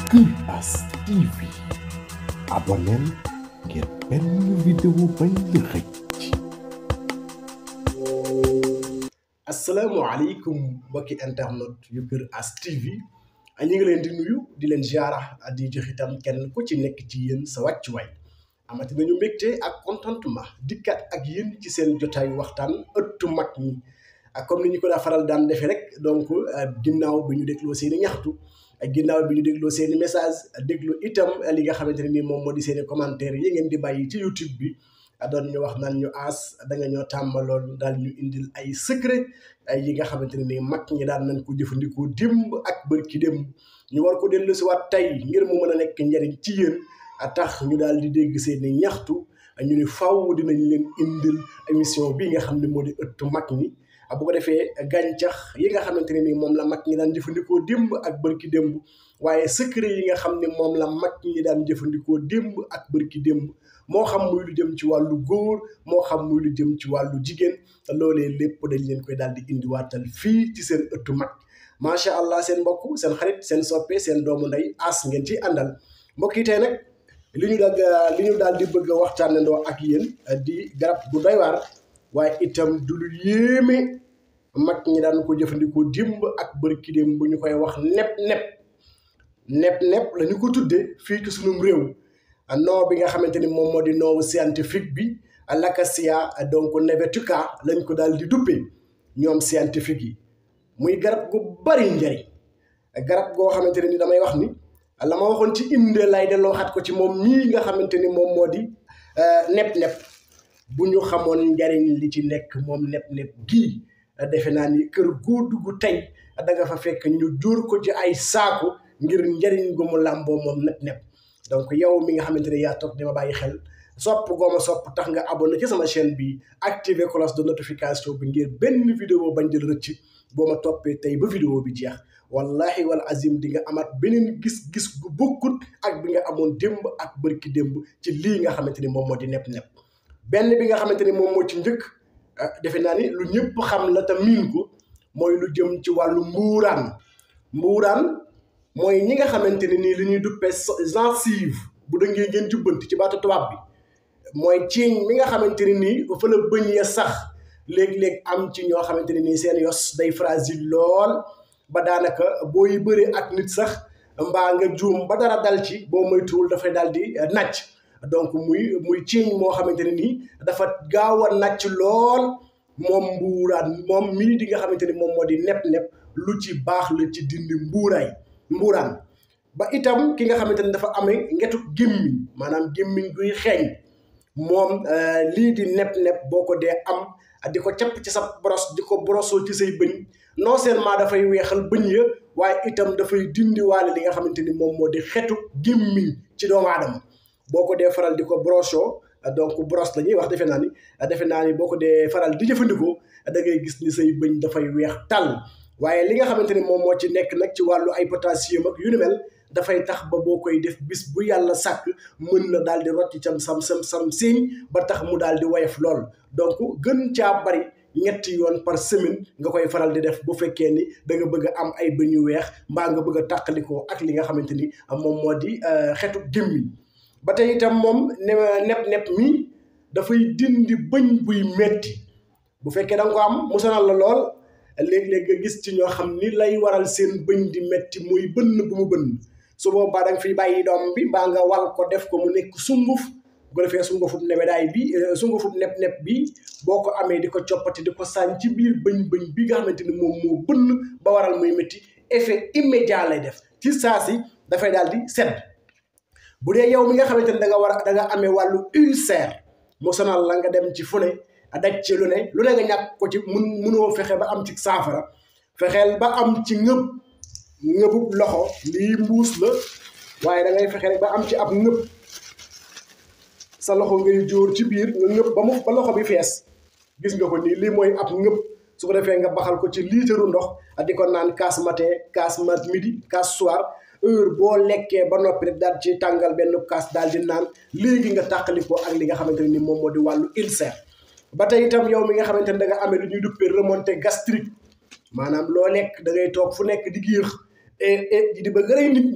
Kuras TV abonneel ngir benn vidéo bañ la rëcc asalaamaaleykum mbokki internet yu Kër As TV ñu ngi leen di nuyu di leen ziara di jox itam kenn ku ci nekk ci yéen sa wàccuwaay amati nañu mbégte ak contentement dikkaat ak yéen ci seen jotaayu waxtaan ëttu mag ñi ak comme ni ñu ko daa faral daan defee rek donc ginnaaw bi ñu dégloo seen i ñaxtu ak ginnaaw bi ñu dégloo seen i message déglu itam li nga xamante ne nii moom moo di seen i commentaire yi ngeen di bàyyi ci YouTube bi doon ñu wax naan ñu aas da nga ñoo tàmbaloon daal ñu indil ay secret ay yi nga xamante ne nii mag ñi daan nañ ko jëfandikoo démb ak bërki démb ñu war ko dellu si waat tey ngir mu mën a nekk njariñ ci yéen a tax ñu daal di dégg seen i ñaxtu ñu ni faw dinañ leen indil émission bi nga xam ne moo di ëttu mag ñi bu ko defee gàncax yi nga xamante ne ni moom la mag ñi daan jëfandikoo démb ak bërki démb waaye secret yi nga xam ne moom la mag ñi daan jëfandikoo démb ak bërki démb moo xam muy lu jëm ci wàllu góor moo xam muy lu jëm ci wàllu jigéen te loolee lépp dañ leen koy daal di indiwaatal fii ci seen ëttu mag macha allah seen mbokk seen xarit seen soppe seen doomu ndey as ngeen ci àndal mbokk yi tey nag li ñu daal li ñu daal di bëgg a waxtaanandoo ak yéen di garab bu doy waar waaye itam du lu yéeme mag ñi daan ko jëfandikoo démb ak bërki démb bu ñu koy wax nepp nepp nepp nepp la ñu ko tuddee fii ci sunum réew noo bi nga xamante ni moom moo di noowu scientifique bi l'acacia donc nevetuca lañ ko daal di duppee ñoom scientifique yi muy garab gu bari njariñ garab goo xamante ne ni damay wax ni la ma waxoon ci inde lay delloo xat ko ci moom mii nga xamante ni moom moo di nepp-nepp bu ñu xamoon njariñ li ci nekk moom nepp-nepp gii defe naa ni kër goo dugg tey da nga fa fekk ñu jóor ko ci ay saaku ngir njariñ gu mu làmboo moom nepp-nepp donc yow mi nga xamante ne yaa toog di ma bàyyi xel sopp gooma sopp tax nga abonné ci sama chaîne bi activer cloche de notification bi ngir benn vidéo bañ jël rëcc boo ma toppee tey ba vidéo bi jeex wallahi wal azim di nga amaat beneen gis-gis gu bokkut ak bi nga amoon démb ak bërki démb ci lii nga xamante ni moom moo di nepp-nepp benn bi nga xamante ni moom moo ci njëkk defe naa ni lu ñëpp xam la te miin ko mooy lu jëm ci wàllu mbuuraan mbuuraan mooy ñi nga xamante ne nii li ñuy duppee gencive bu dëngee ngeen jubbanti ci baatu tubaab bi mooy ciiñ mi nga xamante ne nii fa la bëñ ya sax léeg-léeg am ci ñoo xamante ne nii seen yos day fragile lool ba daanaka booy bëree ak nit sax mbaa nga juum ba dara dal ci boo moytuwul dafay daal di nàcc donc muy muy ciiñ moo xamante ne nii dafa gaaw a nàcc lool moom mbuuraan moom mii di nga xamante ni moom moo di nepp-nepp lu ci baax la ci dindi mbuuraay mbuuraan ba itam ki nga xamante ne dafa amee ngetu gémmiñ maanaam gémmiñ guy xeeñ moom lii di nepp-nepp boo ko dee am di ko capp ci sa boros di ko borosoo ci say bëñ non seulement dafay weexal bëñ ya waaye itam dafay dindiwaale li nga xamante ni moom moo di xetu gémmiñ ci doomu aadama boo ko dee faral di ko borosoo donc boros la ñuy wax defe naa ni defe naa ni boo ko dee faral di jëfandikoo da ngay gis ni say bëñ dafay weex tàll waaye li nga xamante ni moom moo ci nekk nag ci wàllu ay potassium ak yu ni mel dafay tax ba boo koy def bis bu yàlla sàkk mën na daal di rocc cam sam sam sam siiñ ba tax mu daal di woyof lool donc gën caa bari ñetti yoon par semaine nga koy faral di def bu fekkee ni da nga bëgg a am ay bëñ yu weex mbaa nga bëgg a tàqalikoo ak li nga xamante ni moom moo di xetu gémmiñ ba tey itam moom ne nepp-nepp mi dafay dindi bëñ buy metti bu fekkee da nga ko am mu sonal la lool léeg-léeg nga gis ci ñoo xam ni lay waral seen bëñ di metti muy bënn bu mu bënn su boobaa da nga fiy bàyyi doom bi mbaa nga wal ko def ko mu nekk sunguf bu ko defee sungufub nebedaay bi sungufub nepp-nepp bi boo ko amee di ko coppati di ko sànni ci biir bëñ-bëñ bi nga xamante ni moom moo bënn ba waral muy métti effet immédiat lay def ci saa si dafay daal di sedd bu dee yow mi nga xamante ni da nga war a da nga amee wàllu ulcère mu sonal la nga dem ci fu ne daj ci lu ne lu ne nga ñàkk ko ci mun munoo fexe ba am ci saafara fexeel ba am ci ngëb ngëbub loxo lii mbuus la waaye da ngay fexe rek ba am ci ab ngëb sa loxo ngay jóor ci biir nga ngëb ba mu ba loxo bi fees gis nga ko nii lii mooy ab ngëb su ko defee nga baxal ko ci liitaru ndox di ko naan kaas matin kaas mat midi kaas soir heure boo lekkee ba noppi rek daal ci tàngal benn kaas daal di naan léegi nga tàqalikoo ak li nga xamante ne ni moom moo di wàllu ulcère ba tey itam yow mi nga xamante ne da nga amee lu ñuy duppee remontée gastrique maanaam loo lekk da ngay toog fu nekk di giix et et di bëgg rey nit ñi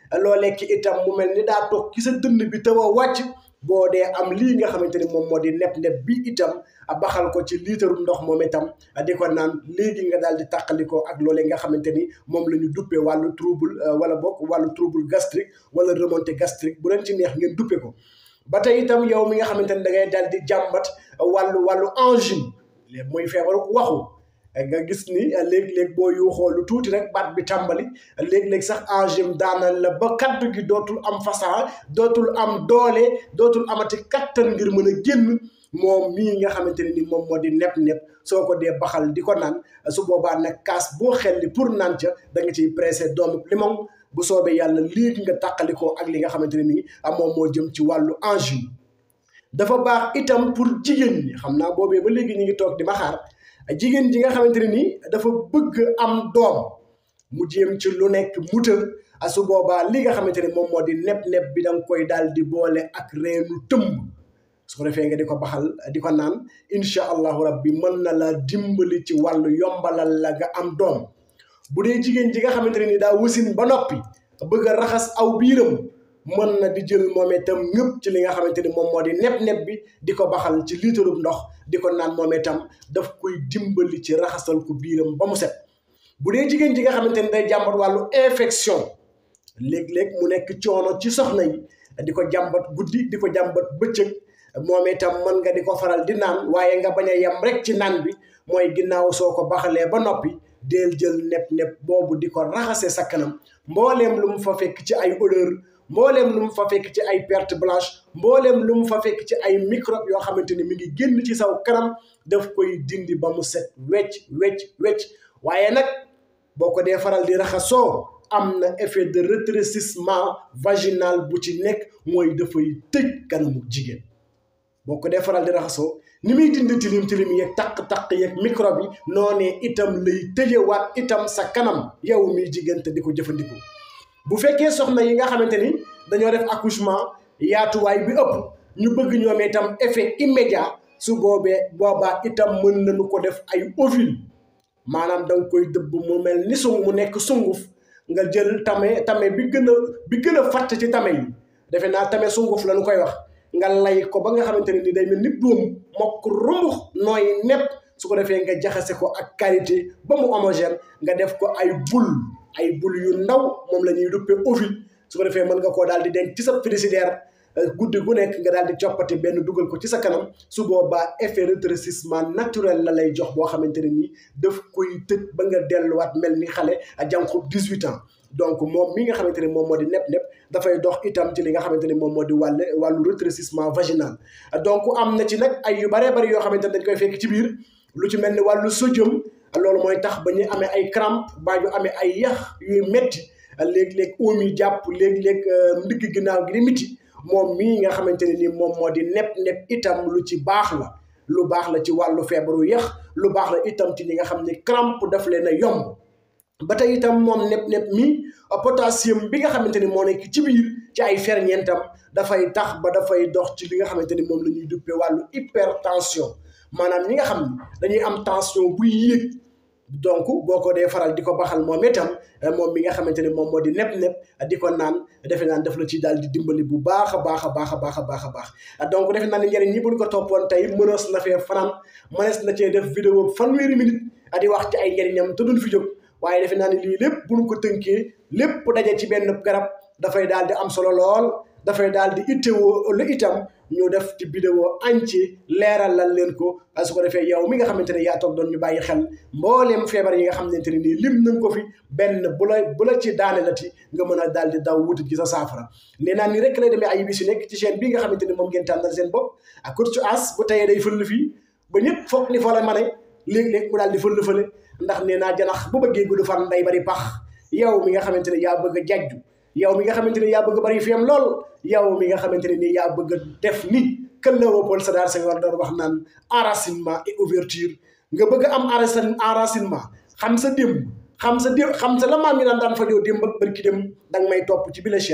loolee ki itam mu mel ni daa toog ci sa dënn bi taw a wàcc boo dee am lii nga xamante ni moom moo di nepp-nepp bi itam baxal ko ci liitaru ndox moom itam di ko naan léegi nga daal di tàqalikoo ak loolee nga xamante ni moom la ñu duppee wàllu trouble wala boog wàllu trouble gastrique wala remontée gastrique bu leen ci neex ngeen duppe ko ba tey itam yow mi nga xamante ni da ngay daal di jàmbat wàllu wàllu angine léegi mooy feebaru waxu nga gis ni léeg-léeg boo yuuxoo lu tuuti rek baat bi tàmbali léeg-léeg sax angine daanal la ba kaddu gi dootul am fasaa dootul am doole dootul amati kattan ngir mën a génn moom mii nga xamante ne ni moom moo di nepp-nepp soo ko dee baxal di ko naan su boobaa nag kaas boo xelli pour naan ca da nga ciy pressé doomu limon bu soobee yàlla léegi nga tàqalikoo ak li nga xamante ne nii moom moo jëm ci wàllu angine dafa baax itam pour jigéen ñi xam naa boobee ba léegi ñu ngi toog di ma xaar jigéen ji nga xamante ne nii dafa bëgg am doom mu jéem ci lu nekk muta su boobaa li nga xamante ne moom moo di nepp-nepp bi da nga koy daal di boole ak reenu tëmb su ko defee nga di ko baxal di ko naan incha allahu rabbi mën na la dimbali ci wàllu yombalal la nga am doom bu dee jigéen ji nga xamante ne ni daa wasin ba noppi bëgg a raxas aw biiram mën na di jël moom itam ñëpp ci li nga xamante ni moom moo di nepp-nepp bi di ko baxal ci liitarub ndox di ko naan moom itam daf koy dimbali ci raxasal ko biiram ba mu set bu dee jigéen ji nga xamante ni day jàmbat wàllu infection léeg-léeg mu nekk coono ci soxna yi di ko jàmbat guddi di ko jàmbat bëccëg moom itam mën nga di ko faral di naan waaye nga bañ a yem rek ci naan bi mooy ginnaaw soo ko baxalee ba noppi deel jël nepp-nepp boobu di ko raxase sa kanam mbooleem lu mu fa fekk ci ay odeur mbooleem lu mu fa fekk ci ay perte blanche mbooleem lu mu fa fekk ci ay microbe yoo xamante ni mi ngi génn ci saw kanam daf koy dindi ba mu set wecc wecc wecc waaye nag boo ko dee faral di raxasoo am na effet de rétrécissement vaginal bu ci nekk mooy dafay tëj kanamu jigéen boo ko dee faral di raxasoo ni muy dindi tilim tilim yeeg taq-taq yeeg microbe yi noonee itam lay tëjewaat itam sa kanam yow miy jigéen te di ko jëfandikoo bu fekkee soxna yi nga xamante ni dañoo def accouchement yaatuwaay bi ëpp ñu bëgg ñoom itam effet immédiat su boobee boobaa itam mën nañu ko def ay ovule maanaam da nga koy dëbb mu mel ni sung mu nekk sunguf nga jël tame tame bi gën a bi gën a fatt ci tame yi defe naa tame sunguf la ñu koy wax nga lay ko ba nga xamante ne ni day mel ni doom mokk rumbux nooy nepp su ko defee nga jaxase ko ak qualité ba mu homogène nga def ko ay bul ay bul yu ndaw moom la ñuy duppee ovule su ko defee mën nga koo daal di denc ci sa frigidaire guddi gu nekk nga daal di coppati benn dugal ko ci sa kanam su boobaa effet rétrécissement naturel la lay jox boo xamante ne nii daf koy tëj ba nga delluwaat mel ni xale a jànku 18 ans donc moom mi nga xamante ne moom moo di nepp-nepp dafay dox itam ci li nga xamante ne moom moo di wàll wàllu rétrécissement vaginal donc am na ci nag ay yu baree bari yoo xamante ne dañ koy fekk ci biir lu ci mel ni wàllu sodium loolu mooy tax ba ñu amee ay crampe baa ñu amee ay yax yuy metti léeg-léeg oom yi jàpp léeg-léeg ndigg ginnaaw gi di miti moom mii nga xamante ne ni moom moo di nepp-nepp itam lu ci baax la lu baax la ci wàllu feebaru yax lu baax la itam ci ñi nga xam ne crampe daf leen a yomb ba tey itam moom nepp-nepp mi potassium bi nga xamante ni moo nekk ci biir ci ay ferñeentam dafay tax ba dafay dox ci li nga xamante ni moom la ñuy duppee wàllu hypertension maanaam ñi nga xam ne dañuy am tension buy yéeg donc boo ko dee faral di ko baxal moom itam moom mi nga xamante ne moom moo di nepp-nepp di ko naan defe naan daf la ci daal di dimbali bu baax a baax a baax a baax a baax a baax donc defe naa ne njëriñ ñi buñ ko toppoon tey mënees na fee fanaan mënees na cee def vidéo fanweeri minute di wax ci ay njëriñam te duñ fi jóg waaye defe naa ne lii lépp buñ ko tënkee lépp daje ci benn garab dafay daal di am solo lool dafay daal di ittewoo lu itam ñu def ci vidéo entier leeralal leen ko su ko defee yow mi nga xamante ne yaa toog doon ñu bàyyi xel mbooleem feebar yi nga xamante ne nii lim nañ ko fi benn bu la bu la ci daane la ti nga mën a daal di daw wuti ci sa saafara nee naa ni rek lay demee ay bis yu nekk ci chaîne bii nga xamante ni moom ngeen tànnal seen bopp ak Coach As bu tayee day fël fii ba ñëpp foog ni fa la ma ne léeg-léeg mu daal di fël fële ndax nee naa janax bu bëggee gudd fan nday bari pax yow mi nga xamante ne yaa bëgg a jajju yow mi nga xamante ne yaa bëgg bari fiyam lool yow mi nga xamante ne nii yaa bëgg a def ni kën la Léopold Sédar Senghor doon wax naan enracinement et ouverture nga bëgg a am enracinement xam sa démb xam sa démb xam sa la maam yi daan daan fajoo démb ak barki dem danga may topp ci bi la chaîne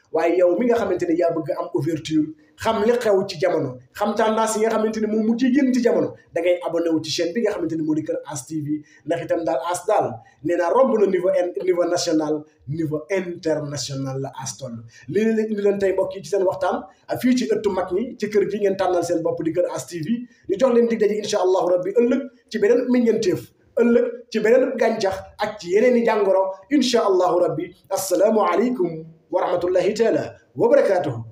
waaye yow mi nga xamante ne yaa bëgg am ouverture xam li xew ci jamono xam tendance yi nga xamante ne moom mu ciy génn ci jamono da ngay abonné wu ci chaîne bi nga xamante ne moo di Kër As TV ndax itam daal As daal nee naa romb na niveau niveau national niveau international la As toll li leen indi leen tey mbokk yi ci seen waxtaan fii ci ëttu mag ñi ci kër gi ngeen tànnal seen bopp di Kër As TV ñu jox leen dig daje incha allahu rabbi ëllëg ci beneen meññeenteef ëllëg ci beneen gàncax ak ci yeneen i jàngoro incha allahu rabbi assalaamu aleykum wa rahmatullahi taala wa barakaatuhu